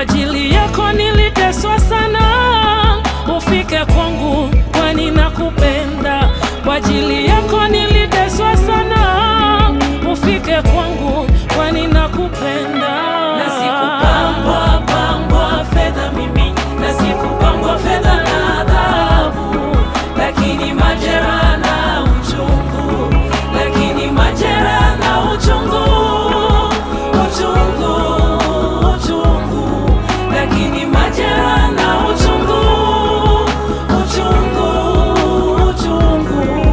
ajili yako niliteswa sana, ufike kwangu, kwani nakupenda. Kwa ajili yako niliteswa sana, ufike kwangu, kwani nakupenda. Na sikupambwa pambwa fedha mimi, na sikupambwa fedha na adhabu, lakini majeraha na uchungu, lakini majeraha na uchungu, uchungu, uchungu, lakini majeraha na uchungu, uchungu, uchungu.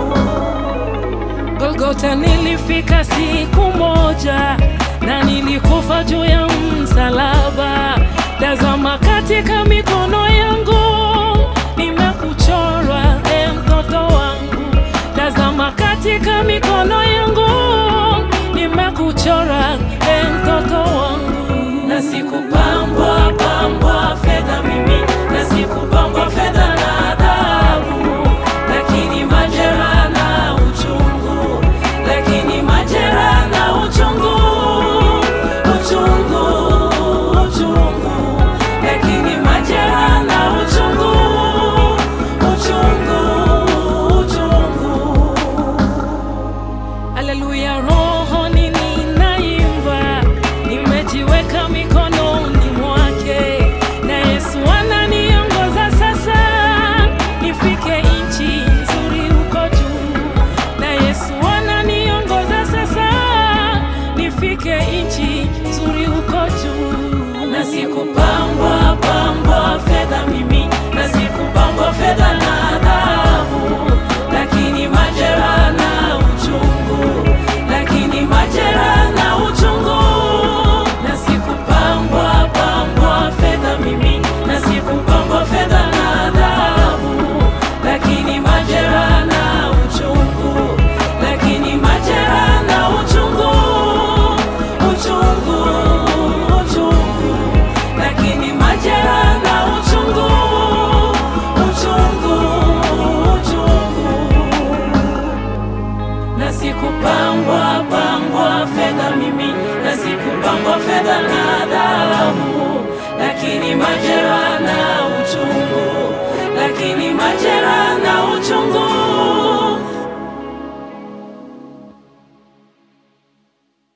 Golgota nilifika siku moja na nilikufa juu ya msalaba. Tazama katika mikono yangu nimekuchorwa, e mtoto wangu. Tazama katika mikono yangu nimekuchora, e mtoto wangu. na sikupambwa pambwa fedha mimi, na sikupambwa fedha na adhabu, lakini majeraha na uchungu, lakini majeraha na uchungu, uchungu, uchungu, lakini majeraha na uchungu, uchungu, uchungu. Haleluya, roho ninaimba, nimejiweka mikononi mwake, na Yesu ananiongoza sasa, nifike nchi nzuri huko juu. Na Yesu ananiongoza sasa, nifike nchi nzuri huko juu. na sikupambwa pambwa fedha mimi, na sikupambwa fedha na adhabu, lakini majeraha na uchungu, lakini majeraha na uchungu. Na sikupambwa pambwa fedha mimi, na sikupambwa fedha na adhabu, lakini majeraha na uchungu, lakini majeraha na uchungu, uchungu, uchungu, lakini majeraha na uchungu, uchungu, uchungu na sikupambwa pambwa fedha mimi, na sikupambwa fedha na dhahabu, lakini majeraha na uchungu, lakini majeraha na uchungu